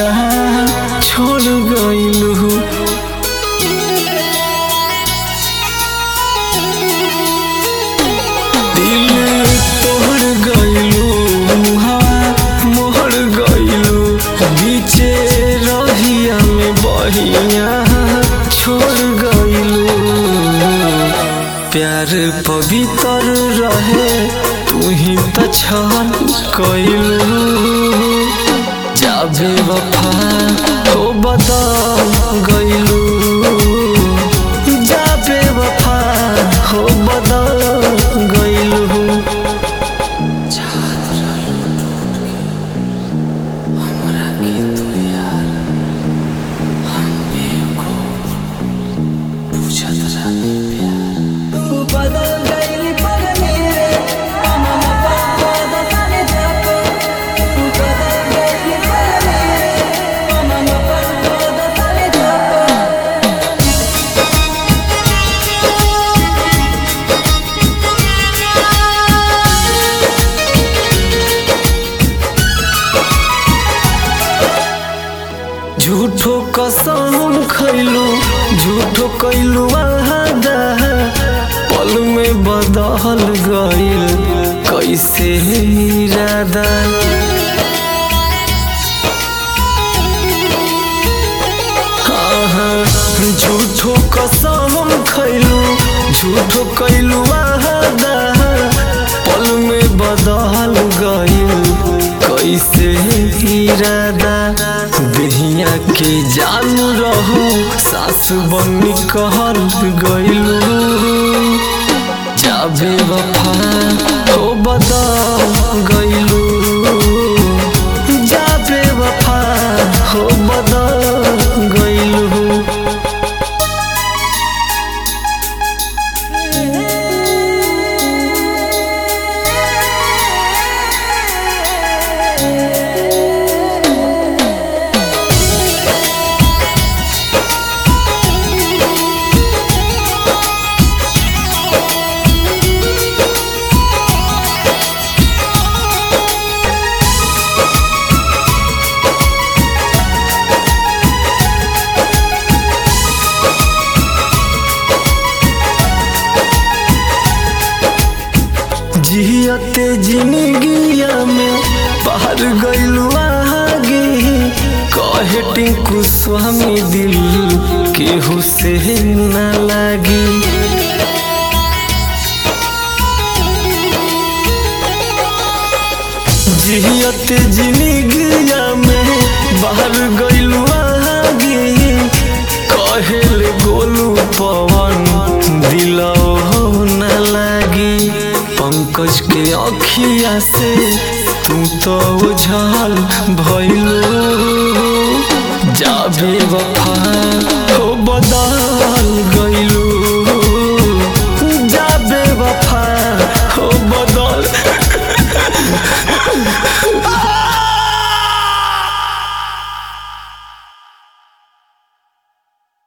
छोड़ गइलू दिल तोड़ गइलू हवा मोहर गइलू बीचे रहिया में बहिया छोड़ गइलू प्यार पवित्र रहे तू ही त छल कइलू जाबे वफा हो बदल गइलू जाबे वफा हो बदल गइलू तू बदल गई पर मेरे मन पापा दसाने जापो तू बदल गई पर मेरे मन पापा दसाने जापो झूठो कसम खैलू झूठो कैलू वादा पल में बदल गइल कैसे इरादा हाँ, झूठो कसम खैलू झूठो कैलू वादा पल में बदल गइल कैसे इरादा देहिया के जानू रहू सास बनी कहल गइलू जाबे वफा हो बदल गइलू जाबे वफा हो बदल गइलू जियते जिंदगिया में पार गइलू आगे कहे टिंकू स्वामी दिल केहू से न लागी जियते जिंदगिया में बाहर गइलू आगे कहेल गोलू पवन दिलो न लागी पंकज के अखिया से तू तो उझल भइलू जाबे वफा हो बदल